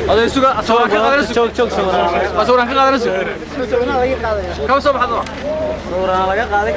oday suga sawiraan ka qaadanayso joog joog sawiraan sawiraan ka qaadanayso kama soo baxdo sawiraan laga qaaday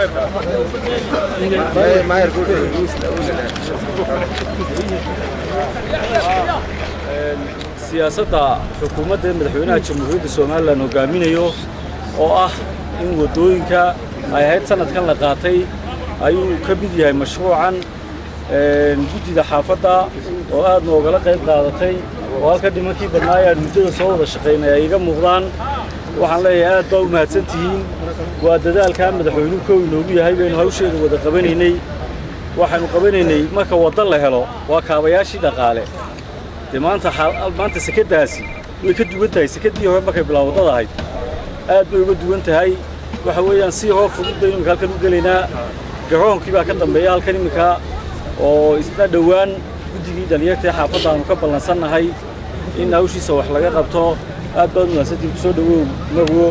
siyaasadda xukuumadda madaxweynaha jamhuuriyadda somalilan hogaaminayo oo ah in waddooyinka ay ahayd sanadkan la qaatay ayuu ka mid yahay mashruucan guddida xaafadda oo aad noogala qayb qaadatay oo halka nimankii badnaay aan muddada soo wada shaqaynay ay iga muuqdaan waxaan leeyahay aad baa u mahadsan tihiin waa dadaalkaa madaxweynuhu kow inoogu yahay baynu hawsheeda wada qabanaynay waxaanu qabanaynay marka wadda la helo waa kaabayaashii dhaqaale dee maanta maanta sekadaasi way ka duwan tahay sekadii hore markay bilaa waddada ahayd aad bay uga duwan tahay waxa weeyaan si hoo fudud baynu imika halkan u gelaynaa garoonkii baa ka dambeeya halkan iminka oo isna dhowaan guddigii dhalinyarta ee xaafadda aanu ka ballansannahay in hawshiisa wax laga qabto aad baad mahadsantiin kusoo dhawow marwo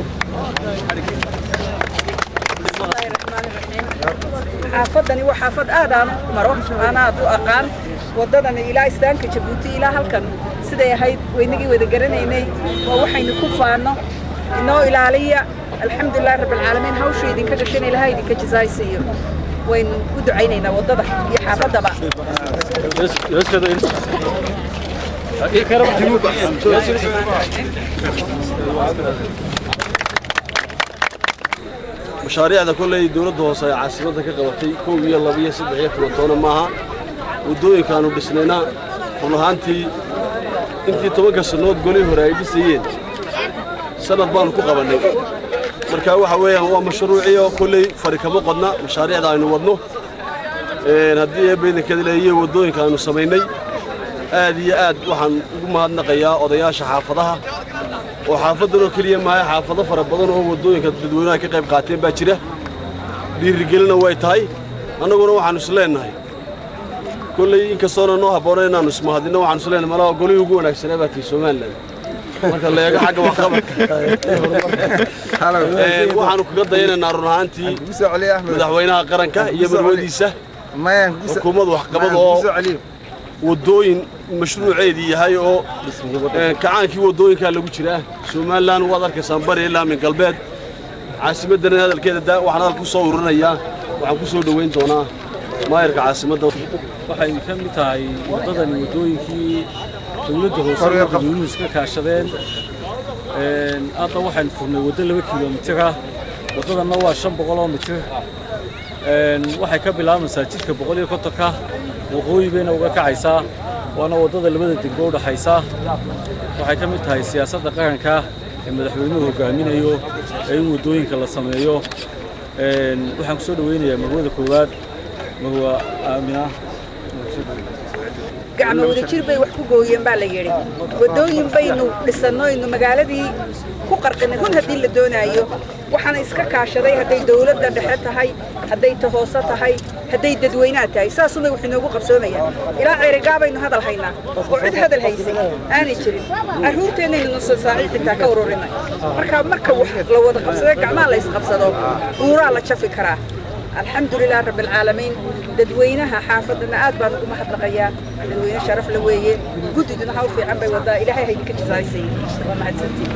xaafadani waa xaafad aad aan u maro aan aad u aqaan waddadani ilaa istaanka jabuuti ilaa halkan siday ahayd waynagii wada garanaynay waa waxaynu ku faanno inoo ilaaliya alxamdulilah rabbilcaalamiin hawsha idinka gashan ilaha idinka jazaaysiiyo waynu u ducaynaynaa waddada iyo xaafaddaba mashaariicda kolley dowladda hoose ay caasimadda ka qabatay kow iyo laba iyo saddex iyo toban toona maaha waddooyinkaannu dhisnayna run ahaantii intii tobanka sannood golii hore ay dhisayeen sannad baannu ku qabannay marka waxa weeyaan waa mashruuciyo kolley fari kama qodna mashaariicda aynu wadno haddii eebbaydankeeda leeyihiin waddooyinka aynu samaynay aad iyo aad waxaan ugu mahadnaqayaa odayaasha xaafadaha oo xaafaddan oo keliya maaha xaafado fara badan oo waddooyinka dadweynaha ka qayb qaateen baa jira dhiirigelina way tahay annaguna waxaannu is leennahay kolley inkastoona noo habboona inaannu ismahadinno waxaannu is leennahay malaha golihii ugu wanaagsanaa baa tii somalilan marka la eego xagga waxqabadka waxaannu kaga dayanaynaa run ahaantii madaxweynaha qaranka iyo marwadiisa xukuumad waxqabad oo waddooyin mashruuceedii yahay oo kacaankii waddooyinkaa lagu jiraa somalilan waad arkaysaan bari ilaa min galbeed caasimaddana hadalkeeda waxaan hadalka ku soo ururinayaa waxaan ku soo dhoweyn doonaa maayarka caasimadda waxay ka mid tahay waddadani waddooyinkii dowladda hoose iyo dadweynuhu iska kaashadeen hadda waxaynu furnay waddo laba kilomitir ah waddadanna waa shan boqoloo mitir waxay ka bilaabaysaa jidka boqol iyo kontonka waqooyi bayna uga kacaysaa waana waddada labada degmo u dhaxaysa waxay ka mid tahay siyaasadda qaranka ee madaxweynuhu hogaaminayo ee in waddooyinka la sameeyo waxaan ku soo dhoweynayaa marwada koowaad marwa aamina gacmo wadajir bay wax ku gooyeen baa la yidhi waddooyin baynu dhisannoynu magaaladii ku qarqinay run haddii la doonaayo waxaana iska kaashaday hadday dawladda dhexe tahay hadday ta hoose tahay hadday dadweynaha tahay saasumay wax inoogu qabsoomayaan ilaa ceerigaa baynu hadal haynaa oo cid hadal haysay aanay jirin carruurteennaynu nuso saaci xitaa ka ururinay marka marka wax la wada qabsado gacmaha la isqabsado uuraa la jafi karaa الحمد لله رب العالمين dadweynaha xaafadana aad baan ugu mahadnaqayaa dadweyne sharaf la weeye guddiduna hawl fiican bay wadaa ilaahay ha idinka jazaysay waa mahadsantiin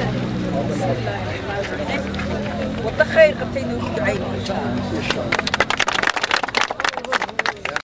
waddo khayr qabtay noogu ducayn